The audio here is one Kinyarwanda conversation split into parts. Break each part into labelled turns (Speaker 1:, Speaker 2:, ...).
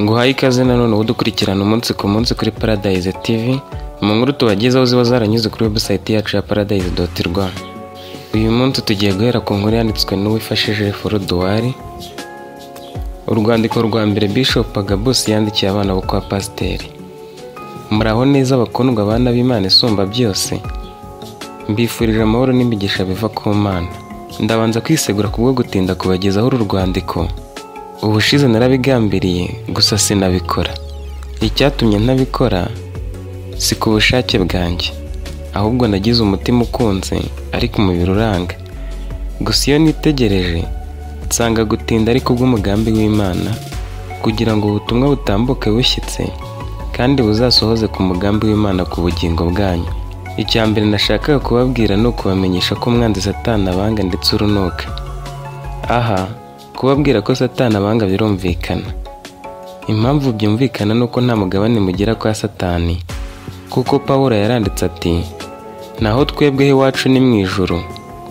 Speaker 1: nguhaye ikaze nanone wowe udukurikirana umunsi ku munsi kuri Paradise TV mu nkuru tubagezaho ziba zaranyuze kuri website yacu ya paradise doti rwa uyu munsi tugiye guhera ku nkuru yanditswe n'uwifashije foruduwari urwandiko rwa mbere Bishop Agabus yandikiye abana bo kwa pasiteri muraho neza bakundwa abana b'Imana isumba byose mbifurije amahoro n'imigisha biva ku mana ndabanza kwisegura kubwo gutinda kubagezaho uru rwandiko ubushize narabigambiriye gusa sinabikora icyatumye ntabikora si ku bushake bwanjye ahubwo nagize umutima ukunze ariko umubiri uranga gusa iyo nitegereje nsanga gutinda ariko bw'umugambi w'imana kugira ngo ubutumwa butambuke bushyitse kandi buzasohoze ku mugambi w'imana ku bugingo bwanyu icya mbere nashakaga kubabwira ni ukubamenyesha ko umwanzi satana abanga ndetse urunuka aha kubabwira ko satana abanga birumvikana impamvu byumvikana ni uko nta mugabane mugera kwa satani kuko paul yaranditse ati naho twebweho iwacu ni mu ijoro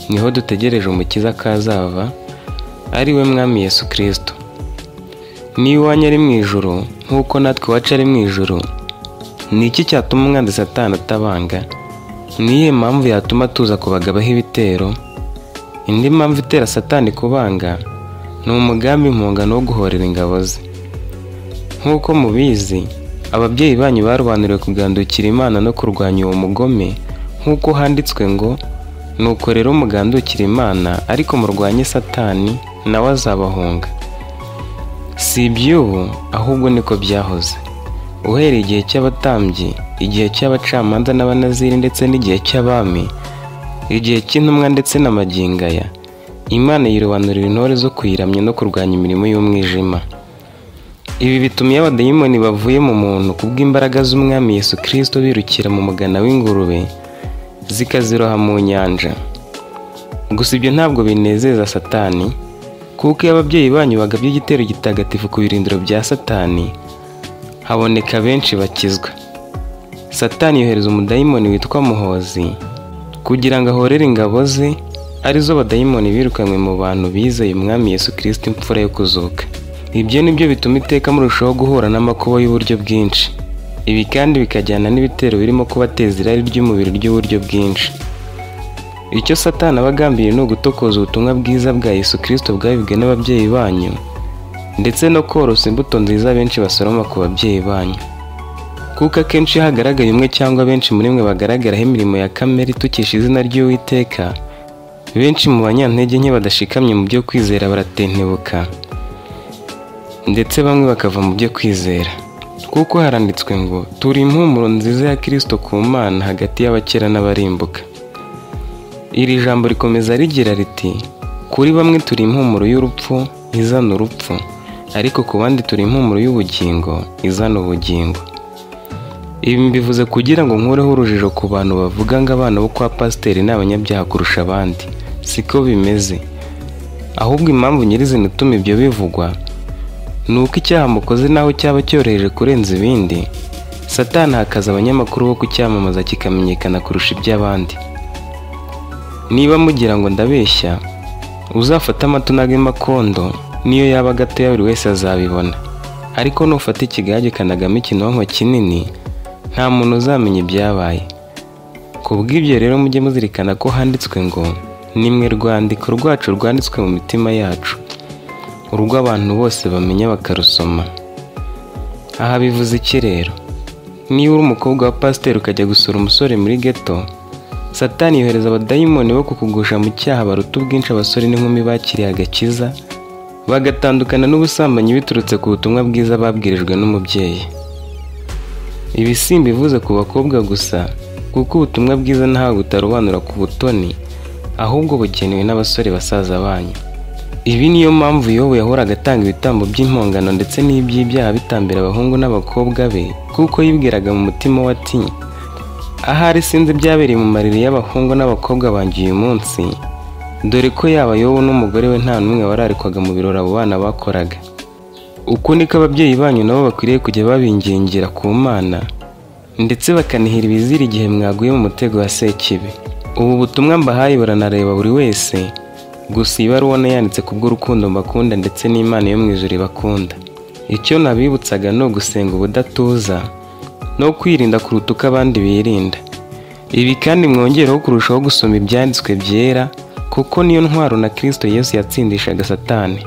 Speaker 1: niho dutegereje umukiza kazava ari we mwami yesu kirisito niba iwanyu ari mu ijoro nk'uko natwe iwacu ari mu ijoro ni iki cyatuma umwanzi satana atabanga ni iyihe mpamvu yatuma tuza kubagabaho ibitero indi mpamvu itera satani kubanga ni umugambi impungano wo guhorera ingabo ze nk'uko mubizi ababyeyi banyu barobanuriwe kugandukira imana no kurwanya uwo mugome nk'uko handitswe ngo nuko rero mugandukira imana ariko murwanye satani nawe azabahunga si iby'ubu ahubwo niko byahoze uhereye igihe cy'abatambyi igihe cy'abacamanza n'abanaziri ndetse n'igihe cy'abami igihe cy'intumwa ndetse na magingaya imana yirobanurira intore zo kuyiramya no kurwanya imirimo y'umwijima ibi bituma iyo abadayimoni bavuye mu muntu kubw'imbaraga z'umwami Yesu kirisito birukira mu mugana w'ingurube zikaziroha mu nyanja gusa ibyo ntabwo binezeza satani kuko iyo ababyeyi banyu bagabye igitero gitagatifu ku birindiro bya satani haboneka benshi bakizwa satani yohereza umudayimoni witwa muhozi kugira ngo ahorere ingabo ze arizo badayimoni birukanywe mu bantu bizeye umwami Yesu kirisito imfura yo kuzuka ibyo ni byo bituma iteka murushaho guhura n'amakuba y'uburyo bwinshi ibi kandi bikajyana n'ibitero birimo kubateza irari ry'umubiri ry'uburyo bwinshi icyo satani aba agambiriye ni ugutokoza ubutumwa bwiza bwa yesu kirisito bwabibwe n'ababyeyi banyu ndetse no korosa imbuto nziza benshi basoroma ku babyeyi banyu kuko akenshi iyo hagaragaye umwe cyangwa benshi muri mwe bagaragaraho imirimo ya kamere itukisha izina ry'uwiteka benshi mu banyantege nke badashikamye mu byo kwizera baratentebuka ndetse bamwe bakava mu byo kwizera kuko haranditswe ngo turi impumuro nziza ya kirisito ku mana hagati y'abakera n'abarimbuka iri jambo rikomeza rigira riti kuri bamwe turi impumuro y'urupfu izana urupfu ariko ku bandi turi impumuro y'ubugingo izana ubugingo ibi mbivuze kugira ngo nkureho urujijo ku bantu bavuga ngo abana bo kwa pasiteri ni abanyabyaha kurusha abandi siko bimeze ahubwo impamvu nyirizina ituma ibyo bivugwa ni uko icyaha mukoze naho cyaba cyoroheje kurenza ibindi satani hakaza abanyamakuru bo kucyamamaza kikamenyekana kurusha iby'abandi niba mugira ngo ndabeshya uzafate amato n'agemakondo niyo yaba gatoya buri wese azabibona ariko nufata ikigage kanagamo ikinonko kinini nta muntu uzamenya ibyabaye ku bw'ibyo rero mujye muzirikana ko handitswe ngo nimwe rwandiko rwacu rwanditswe mu mitima yacu urw'abantu bose bamenya bakarusoma aha bivuze iki rero niba uri umukobwa wa pasiteri ukajya gusura umusore muri geto satani yohereza abadayimoni bo kukugusha mu cyaha baruta ubwinshi abasore n'inkumi bakiriye agakiza bagatandukana n'ubusambanyi biturutse ku butumwa bwiza babwirijwe n'umubyeyi ibi si imbivuze ku bakobwa gusa kuko ubutumwa bwiza ntawe butarobanura ku butoni ahubwo bugenewe n'abasore basaza banyu ibi niyo mpamvu yobu yahoraga atanga ibitambo by'impongano ndetse n'iby'ibyaha bitambira abahungu n'abakobwa be kuko yibwiraga mu mutima we ati ahari sinzi byabereye mu mariri y'abahungu n'abakobwa banjye uyu munsi dore ko yaba yobu n'umugore we nta n'umwe wararikwaga mu birori abo bana bakoraga uku niko ababyeyi banyu nabo bakwiriye kujya babingingira ku mana ndetse bakanihira ibizira igihe mwaguye mu mutego wa sekibi ubu butumwa mbahaye buranareba buri wese gusa iyi baruwa yanditse kubw'urukundo mbakunda ndetse n'imana yo mu ijuru ibakunda icyo nabibutsaga ni ugusenga ubudatuza no kwirinda kuruta uko abandi birinda ibi kandi mwongereho kurushaho gusoma ibyanditswe byera kuko niyo ntwaro na kirisito yesu yatsindishaga satani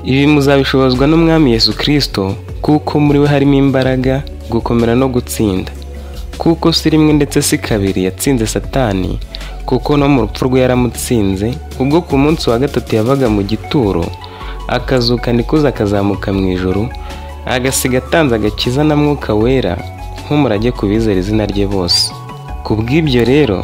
Speaker 1: ibi muzabishobozwa n'umwami yesu kirisito kuko muri we harimo imbaraga gukomera no gutsinda kuko si rimwe ndetse si kabiri yatsinze satani kuko no mu rupfu rwe yaramutsinze ubwo ku munsi wa gatatu yavaga mu gituro akazuka nikuza akazamuka mu ijoro agasiga atanze agakiza na mwuka wera nk'umurage ku bizera izina rye bose ku bw'ibyo rero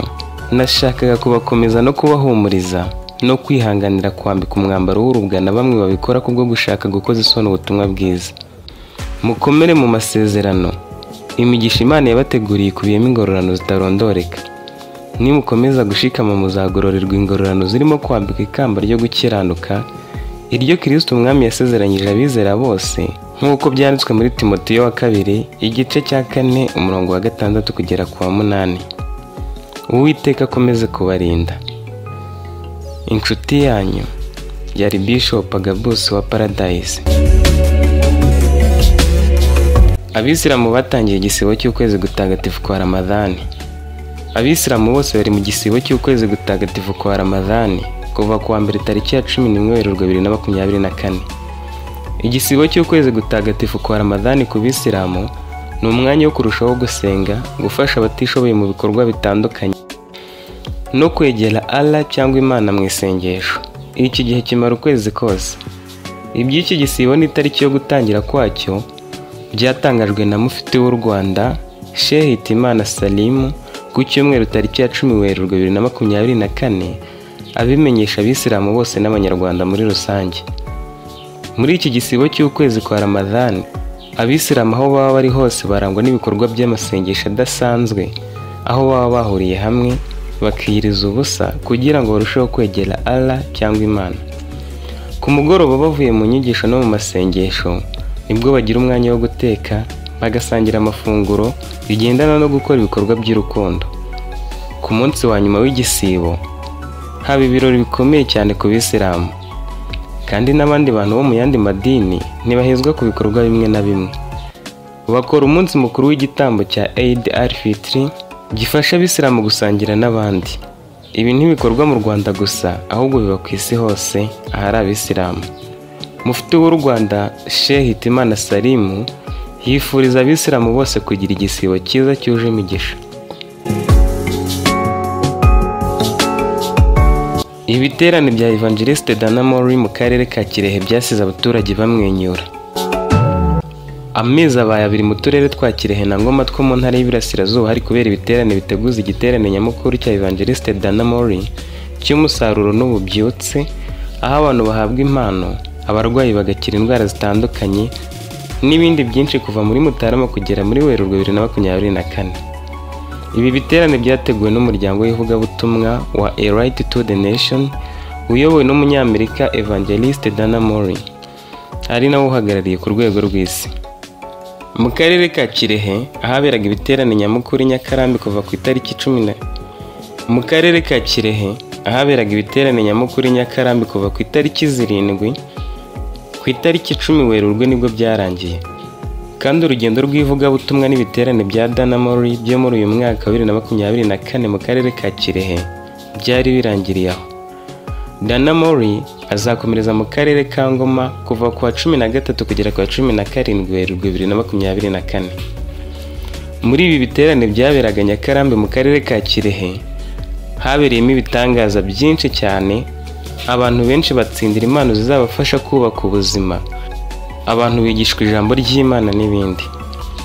Speaker 1: nashakaga kubakomeza no kubahumuriza no kwihanganira kwambika umwambaro w'urubwa na bamwe babikora kubwo gushaka gukoza isoni ubutumwa bwiza mukomere mu masezerano imigisha imana yabateguriye ikubiyemo ingororano zitarondoreka nimukomeza gushikama muzagororerwa ingororano zirimo kwambika ikamba ryo gukiranuka iryo kirisito umwami yasezeranyije abizera bose nk'uko byanditswe muri timotiyo wa kabiri igice cya kane umurongo wa gatandatu kugera ku wa munani uwiteka akomeze kubarinda inshuti yanyu yari Bishop Agabus wa Paradise abisilamu batangiye igisibo cy'ukwezi gutagatifu kwa ramadani abisilamu bose bari mu gisibo cy'ukwezi gutagatifu kwa ramadani kuva ku wa mbere tariki ya cumi n'imwe werurwe bibiri na makumyabiri na kane igisibo cy'ukwezi gutagatifu kwa ramadani ku bisilamu ni umwanya wo kurushaho gusenga gufasha abatishoboye mu bikorwa bitandukanye no kwegera ara cyangwa imana mu isengesho iki gihe kimara ukwezi kose iby'iki gisibo n'itariki yo gutangira kwacyo byatangajwe na mufiti w'u rwanda shehe Hitimana salimu ku cyumweru tariki ya cumi werurwe bibiri na makumyabiri na kane abimenyesha abisilamu bose n'abanyarwanda muri rusange muri iki gisibo cy'ukwezi kwa ramadani abisilamu aho baba bari hose barangwa n'ibikorwa by'amasengesho adasanzwe aho baba bahuriye hamwe bakiyiriza ubusa kugira ngo barusheho kwegera ara cyangwa imana ku mugoroba bavuye mu nyigisho no mu masengesho nibwo bagira umwanya wo guteka bagasangira amafunguro bigendana no gukora ibikorwa by'urukundo ku munsi wa nyuma w'igisibo haba ibirori bikomeye cyane ku bisilamu kandi n'abandi bantu bo mu yandi madini ntibahezwa ku bikorwa bimwe na bimwe bakora umunsi mukuru w'igitambo cya Eid al-Fitr gifasha abisilamu gusangira n'abandi ibi ntibikorwa mu rwanda gusa ahubwo biba ku isi hose ahari abisilamu mufite w'u rwanda shehe hitimana salimu yifuriza abisilamu bose kugira igisibo cyiza cyuje imigisha ibiterane bya evangeliste danamori mu karere ka kirehe byasize abaturage bamwenyura amezi abaye abiri mu turere twa kirehe na ngoma two mu ntara y'iburasirazuba hari kubera ibiterane biteguza igiterane nyamukuru cya evangeliste danamori cy'umusaruro n'ububyutse aho abantu bahabwa impano abarwayi bagakira indwara zitandukanye n'ibindi byinshi kuva muri mutarama kugera muri werurwe bibiri na makumyabiri na kane ibi biterane byateguwe n'umuryango w'ivugabutumwa wa a right to the nation uyobowe n'umunyamerika evangeliste dana mori ari nawe uhagarariye ku rwego rw'isi mu karere ka kirehe ahaberaga ibiterane nyamukuru i nyakarambi kuva ku itariki cumi na mu karere ka kirehe ahaberaga ibiterane nyamukuru i nyakarambi kuva ku itariki zirindwi ku itariki icumi werurwe nibwo byarangiye kandi urugendo rw'ivugabutumwa n'ibiterane bya dana mori byo muri uyu mwaka wa bibiri na makumyabiri na kane mu karere ka kirehe byari birangiriye aho dana mori azakomereza mu karere ka ngoma kuva ku wa cumi na gatatu kugera ku wa cumi na karindwi werurwe bibiri na makumyabiri na kane muri ibi biterane byaberaga nyakarambi mu karere ka kirehe habereyemo ibitangaza byinshi cyane abantu benshi batsindira impano zizabafasha kubaka ubuzima abantu bigishwa ijambo ry'imana n'ibindi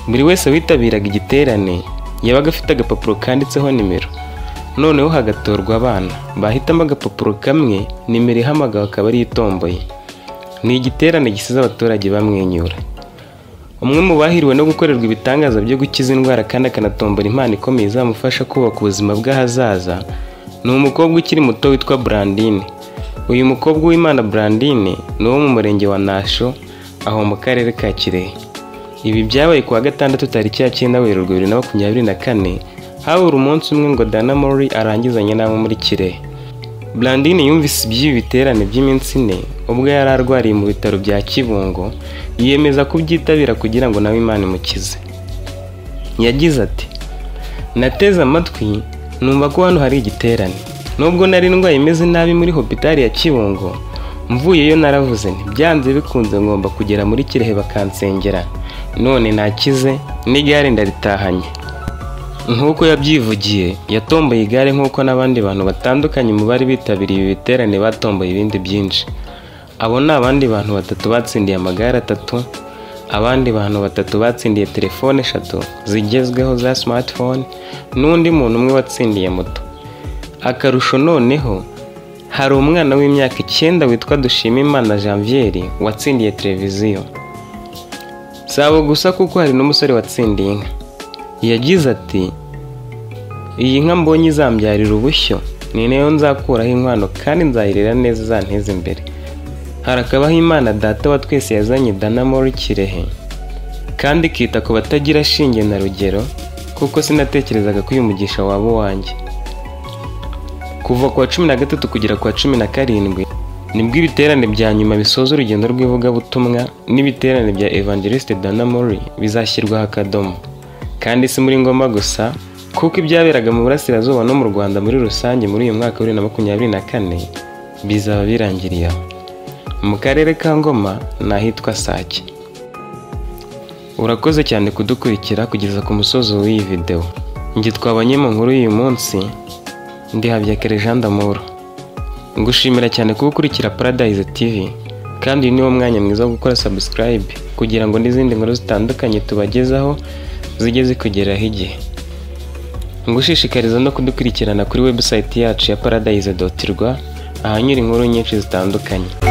Speaker 1: buri wese witabiraga igiterane yabaga afite agapapuro kanditseho nimero noneho hagatorwa abana bahitamo agapapuro kamwe nimero ihamagawe akaba ariyo itomboye ni igiterane gisize abaturage bamwenyura umwe mu bahiriwe no gukorerwa ibitangaza byo gukiza indwara kandi akanatombora impano ikomeye izamufasha kubaka ubuzima bw'ahazaza ni umukobwa ukiri muto witwa burandine uyu mukobwa w'imana burandine ni uwo mu murenge wa nasho aho mu karere ka kirehe ibi byabaye ku wa gatandatu tariki ya cyenda werurwe bibiri na makumyabiri na kane habura umunsi umwe ngo dana mori arangizanye n'abo muri kirehe Brandine yumvise iby'ibi biterane by'iminsi ine ubwo yari arwariye mu bitaro bya Kibungo yiyemeza kubyitabira kugira ngo nawe Imana imukize yagize ati nateze amatwi numva ko hano hari igiterane nubwo nari ndwaye imeze nabi muri hopitari ya Kibungo mvuyeyo naravuze nti byanze bikunze ngomba kugera muri Kirehe bakansengera none nakize n'igare ndaritahanye nk'uko yabyivugiye yatomboye igare nk'uko n'abandi bantu batandukanye mu bari bitabiriye ibi biterane batomboye ibindi byinshi abo ni abandi bantu batatu batsindiye amagare atatu abandi bantu batatu batsindiye telefone eshatu zigezweho za smartphone n'undi muntu umwe watsindiye moto akarusho noneho hari umwana w'imyaka icyenda witwa Dushimimana Janviere watsindiye televiziyo si abo gusa kuko hari n'umusore watsindiye inka yagize ati iyi nka mbonye izambyarira ubushyo ni nayo nzakuraho inkwano kandi nzayirera neza izanteze imbere harakabaho imana data wa twese yazanye dana muri kirehe kandi ikita ku batagira shinge na rugero kuko sinatekerezaga ko uyu mugisha waba uwanjye kuva ku wa cumi na gatatu kugera ku wa cumi na karindwi nibwo ibiterane bya nyuma bisoza urugendo rw'ivugabutumwa n'ibiterane bya evangeliste dana mori bizashyirwaho akadomo kandi si muri ngoma gusa kuko ibyaberaga mu burasirazuba no mu rwanda muri rusange muri uyu mwaka wa bibiri na makumyabiri na kane bizaba birangiriye aho mu karere ka ngoma ni ahitwa sake urakoze cyane kudukurikira kugeza ku musozo w'iyi videwo njye twabanye mu nkuru y'uyu munsi ndihabya Jean d'Amour ngushimira cyane kuba ukurikira Paradise TV kandi uyu niwo mwanya mwiza wo gukora subscribe kugira ngo n'izindi nkuru zitandukanye tubagezaho zijye zikugeraho igihe ngushishikariza no kudukurikirana kuri website yacu ya paradise.rwa ahanyura inkuru nyinshi zitandukanye